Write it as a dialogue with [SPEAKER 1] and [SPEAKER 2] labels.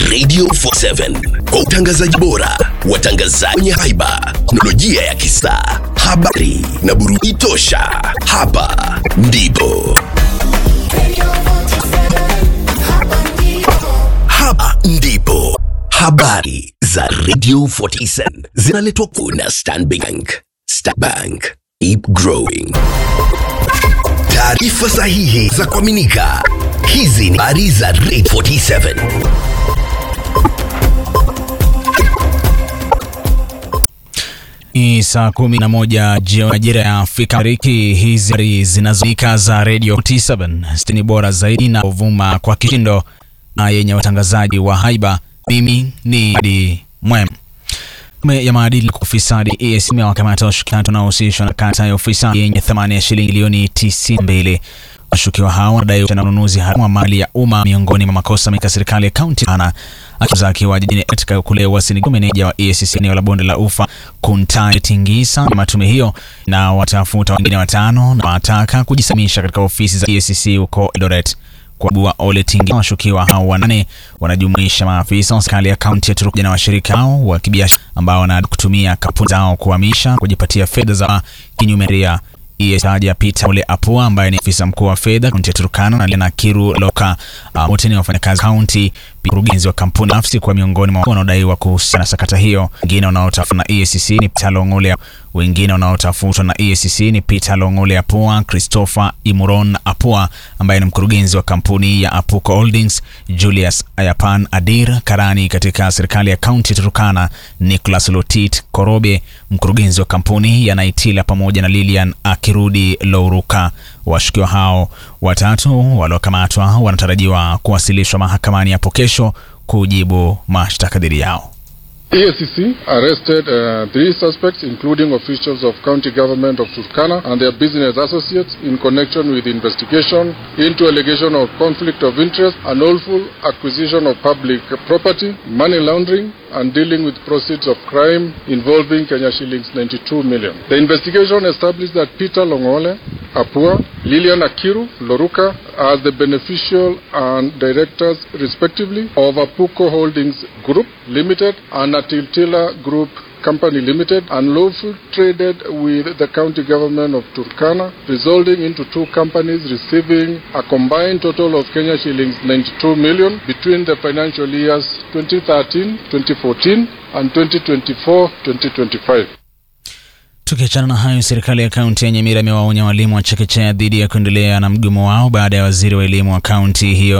[SPEAKER 1] Radio 47 kwa utangazaji bora, watangazaji wenye haiba, teknolojia ya kisasa, habari na burudani tosha. Hapa ndipo hapa ndipo habari za Radio 47 zinaletwa kuna Stanbic Bank. Stanbic, keep growing. Taarifa sahihi za kuaminika. Hizi ni habari za Radio 47.
[SPEAKER 2] Ni saa kumi na moja jioni majira ya Afrika Mashariki. Hizi habari zinazoika za Radio 47 stini bora zaidi na kuvuma kwa kishindo na yenye watangazaji wa haiba. Mimi ni Adi Mwem. Tume ya maadili kwa ufisadi EACC imewakamata washukiwa wanaohusishwa na kata ya ufisadi yenye thamani ya shilingi milioni 92. Washukiwa hao wanadaiwa na ununuzi haramu wa mali ya umma miongoni mwa makosa mengi ya serikali ya kaunti ana akiza akiwa jijini katika kule Uasin meneja wa EACC eneo la bonde la ufa Kuntai Tingisa na tume hiyo na watafuta wengine watano na wataka kujisalimisha katika ofisi za EACC huko Eldoret kwa bua Ole Tingi. Washukiwa hao wanane wanajumuisha maafisa wa serikali ya kaunti ya Turkana na washirika hao wa kibiashara ambao wanadai kutumia kampuni zao kuhamisha kujipatia fedha za kinyume ria Taja Peter Ole Apua ambaye ni afisa mkuu wa fedha kaunti ya Turkana na Lena Kiru Loka uh, wote ni wafanyakazi kaunti. Mkurugenzi wa kampuni nafsi kwa miongoni mwa wanaodaiwa kuhusiana na sakata hiyo. Wengine wanaotafutwa na EACC ni Peter Longole, wengine wanaotafutwa na EACC ni Peter Longole Apua, Christopher Imuron Apua ambaye ni mkurugenzi wa kampuni ya Apuko Holdings, Julius Ayapan Adir Karani katika serikali ya kaunti ya Turkana, Nicholas Lotit Korobe mkurugenzi wa kampuni ya Naitila pamoja na Lilian Akirudi Louruka. Washukiwa hao watatu waliokamatwa wanatarajiwa kuwasilishwa mahakamani hapo kesho kujibu mashtaka dhidi yao.
[SPEAKER 3] EACC arrested uh, three suspects, including officials of county government of Turkana and their business associates, in connection with investigation into allegation of conflict of interest, unlawful acquisition of public property, money laundering, and dealing with proceeds of crime involving Kenya shillings 92 million. The investigation established that Peter Longole, Apua, Lilian Akiru, Loruka are the beneficial and directors, respectively, of Apuko Holdings Group Limited and Atiltila Group Company Limited unlawful traded with the county government of Turkana, resulting into two companies receiving a combined total of Kenya shillings 92 million between the financial years 2013-2014 and 2024-2025.
[SPEAKER 2] Tukiachana na hayo, serikali ya kaunti ya Nyamira imewaonya walimu wa chekechea dhidi ya kuendelea na mgomo wao baada ya waziri wa elimu wa kaunti hiyo